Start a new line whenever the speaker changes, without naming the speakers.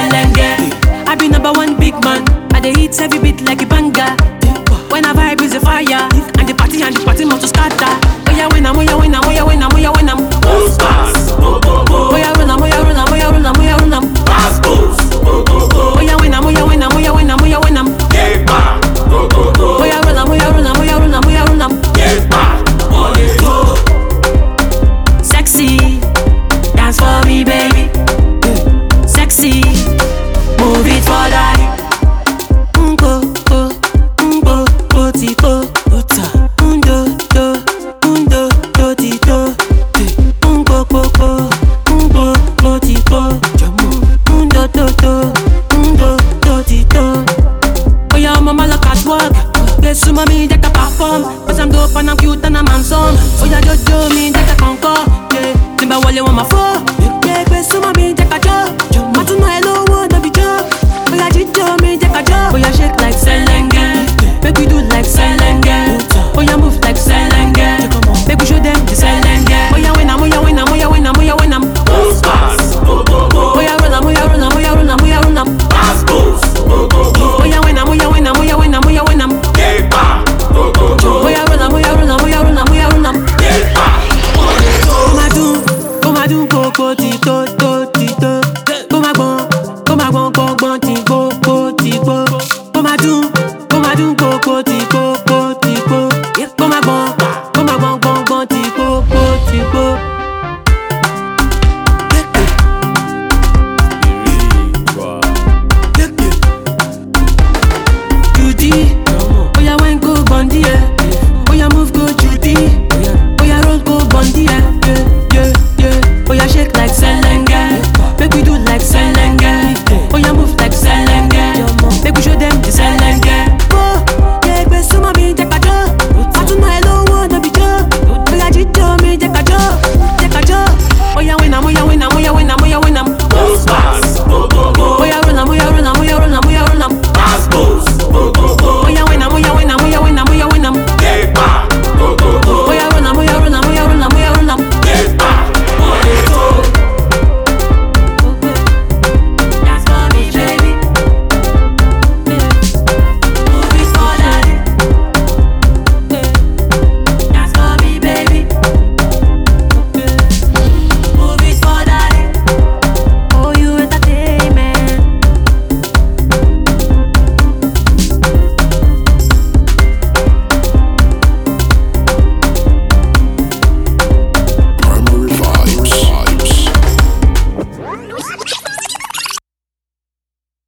Pelenge. I be number one big man. I dey hit every beat like a banger. When I vibe is a fire, and the party and the party must to scatter. Oh yeah, when I'm, oh yeah, when I'm, oh yeah, when I'm, oh yeah, when I'm.
All stars, bo bo bo.
Oh yeah, when I'm, oh yeah, when I'm, oh yeah, when I'm, oh yeah, when I'm.